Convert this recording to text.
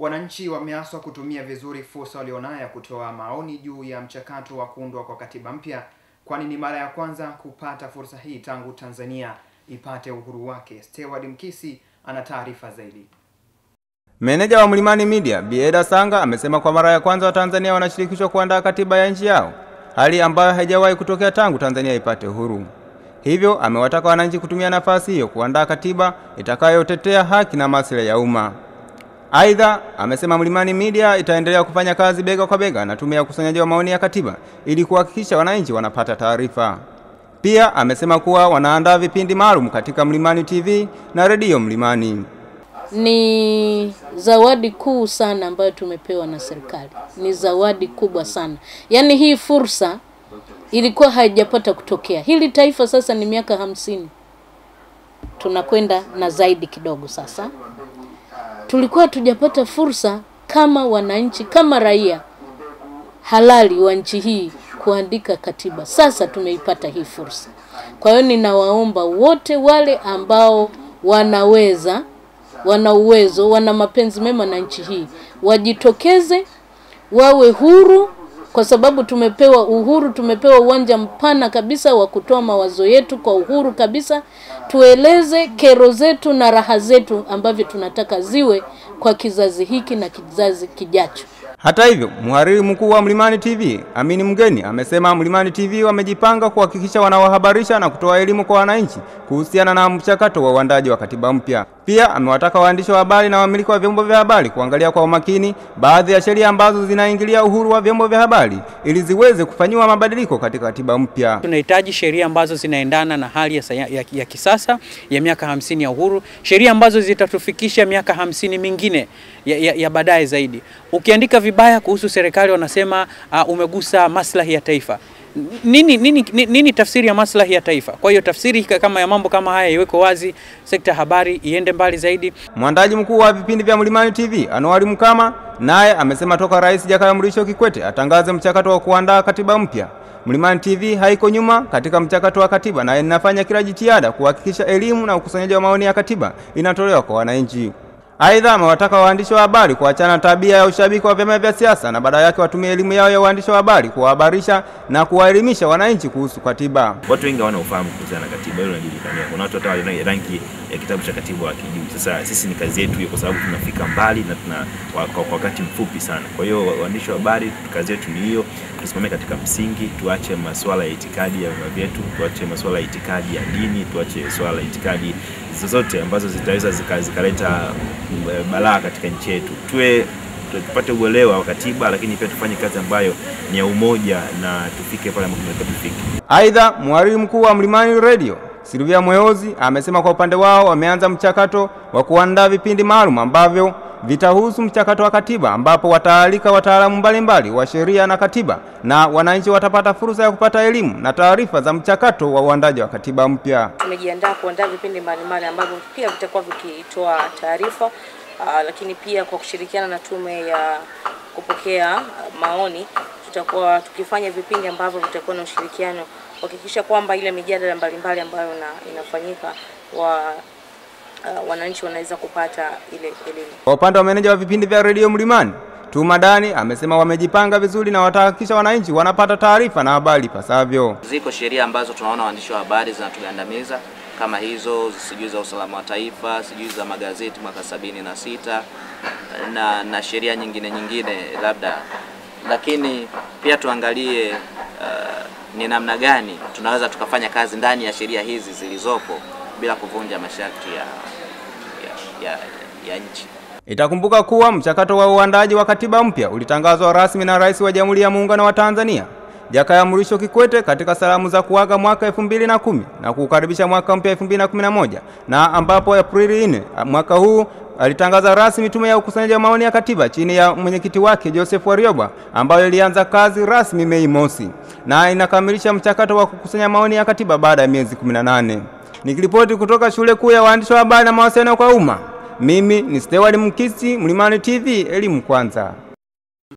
Wananchi wameaswa kutumia vizuri fursa walionayo ya kutoa maoni juu ya mchakato wa kuundwa kwa katiba mpya, kwani ni mara ya kwanza kupata fursa hii tangu Tanzania ipate uhuru wake. Steward Mkisi ana taarifa zaidi. Meneja wa Mlimani Media Bieda Sanga amesema kwa mara ya kwanza Watanzania wanashirikishwa kuandaa katiba ya nchi yao, hali ambayo haijawahi kutokea tangu Tanzania ipate uhuru. Hivyo amewataka wananchi kutumia nafasi hiyo kuandaa katiba itakayotetea haki na maslahi ya umma. Aidha, amesema Mlimani Media itaendelea kufanya kazi bega kwa bega na tume ya ukusanyaji wa maoni ya katiba ili kuhakikisha wananchi wanapata taarifa. Pia amesema kuwa wanaandaa vipindi maalum katika Mlimani TV na redio Mlimani. Ni zawadi kuu sana ambayo tumepewa na serikali, ni zawadi kubwa sana. Yaani hii fursa ilikuwa haijapata kutokea. Hili taifa sasa ni miaka hamsini, tunakwenda na zaidi kidogo sasa. Tulikuwa tujapata fursa kama wananchi, kama raia halali wa nchi hii kuandika katiba. Sasa tumeipata hii fursa. Kwa hiyo ninawaomba wote wale ambao wanaweza, wana uwezo, wana mapenzi mema na nchi hii wajitokeze, wawe huru, kwa sababu tumepewa uhuru, tumepewa uwanja mpana kabisa wa kutoa mawazo yetu kwa uhuru kabisa. Tueleze kero zetu na raha zetu ambavyo tunataka ziwe kwa kizazi hiki na kizazi kijacho. Hata hivyo, mhariri mkuu wa Mlimani TV Amini Mgeni amesema Mlimani TV wamejipanga kuhakikisha wanawahabarisha na kutoa elimu kwa wananchi kuhusiana na mchakato wa uandaji wa katiba mpya. Pia amewataka waandishi wa habari na wamiliki wa vyombo vya habari kuangalia kwa umakini baadhi ya sheria ambazo zinaingilia uhuru wa vyombo vya habari ili ziweze kufanyiwa mabadiliko katika katiba mpya. Tunahitaji sheria ambazo zinaendana na hali ya, saya, ya, ya kisasa ya miaka hamsini ya uhuru, sheria ambazo zitatufikisha miaka hamsini mingine ya, ya, ya baadaye zaidi. Ukiandika vibaya kuhusu serikali wanasema uh, umegusa maslahi ya taifa. Nini, nini, nini, nini tafsiri ya maslahi ya taifa? Kwa hiyo tafsiri kama ya mambo kama haya iwekwe wazi, sekta ya habari iende mbali zaidi. Mwandaji mkuu wa vipindi vya Mlimani TV Anuari Mkama naye amesema toka Rais Jakaya Mrisho Kikwete atangaze mchakato wa kuandaa katiba mpya Mlimani TV haiko nyuma katika mchakato wa katiba na inafanya kila jitihada kuhakikisha elimu na ukusanyaji wa maoni ya katiba inatolewa kwa wananchi. Aidha, amewataka waandishi wa habari kuachana na tabia ya ushabiki wa vyama vya siasa na badala yake watumie elimu yao ya uandishi wa habari kuwahabarisha na kuwaelimisha wananchi kuhusu katiba. Watu wengi hawana ufahamu kuhusiana na katiba, hilo linajulikana. Kuna watu hata wana rangi ya kitabu cha katiba wakijui. Sasa sisi ni kazi yetu hiyo, kwa sababu tunafika mbali na tuna kwa wakati mfupi sana. Kwa hiyo waandishi wa habari, kazi yetu ni hiyo, tusimame katika msingi, tuache masuala ya itikadi ya vyama vyetu, tuache masuala ya itikadi ya dini, tuache swala la itikadi zozote ambazo zitaweza zikaleta balaa katika nchi yetu. Tuwe tupate uelewa wa katiba, lakini pia tufanye kazi ambayo ni ya umoja na tufike pale ambapo tunataka tufike. Aidha, mhariri mkuu wa Mlimani Radio Silvia Mweozi amesema kwa upande wao wameanza mchakato wa kuandaa vipindi maalum ambavyo vitahusu mchakato wa katiba ambapo wataalika wataalamu mbalimbali wa sheria na katiba na wananchi watapata fursa ya kupata elimu na taarifa za mchakato wa uandaji wa katiba mpya. Tumejiandaa kuandaa vipindi mbalimbali ambavyo pia vitakuwa vikitoa taarifa uh, lakini pia kwa kushirikiana na tume ya kupokea uh, maoni tutakuwa tukifanya vipindi ambavyo vitakuwa na ushirikiano kuhakikisha kwamba ile mijadala mbalimbali ambayo na, inafanyika wa uh, wananchi wanaweza kupata ile elimu. Kwa upande wa meneja wa vipindi vya redio Mlimani Tuma Dani amesema wamejipanga vizuri na watahakikisha wananchi wanapata taarifa na habari pasavyo. Ziko sheria ambazo tunaona waandishi wa habari zinatugandamiza kama hizo, sijui za usalama wa taifa, sijui za magazeti mwaka sabini na sita na, na sheria nyingine nyingine labda, lakini pia tuangalie uh, ni namna gani tunaweza tukafanya kazi ndani ya sheria hizi zilizopo bila kuvunja masharti ya, ya, ya, ya nchi. Itakumbuka kuwa mchakato wa uandaji wa katiba mpya ulitangazwa rasmi na Rais wa Jamhuri ya Muungano wa Tanzania Jakaya Mrisho Kikwete katika salamu za kuaga mwaka elfu mbili na kumi na kuukaribisha mwaka mpya elfu mbili na kumi na moja na ambapo Aprili 4 mwaka huu alitangaza rasmi tume ya ukusanyaji wa maoni ya katiba chini ya mwenyekiti wake Joseph Warioba ambayo ilianza kazi rasmi Mei mosi na inakamilisha mchakato wa kukusanya maoni ya katiba baada ya miezi 18. Nikiripoti kutoka shule kuu ya waandishi wa habari na mawasiliano kwa umma, mimi ni Stewart Mkisi, Mlimani TV, elimu kwanza.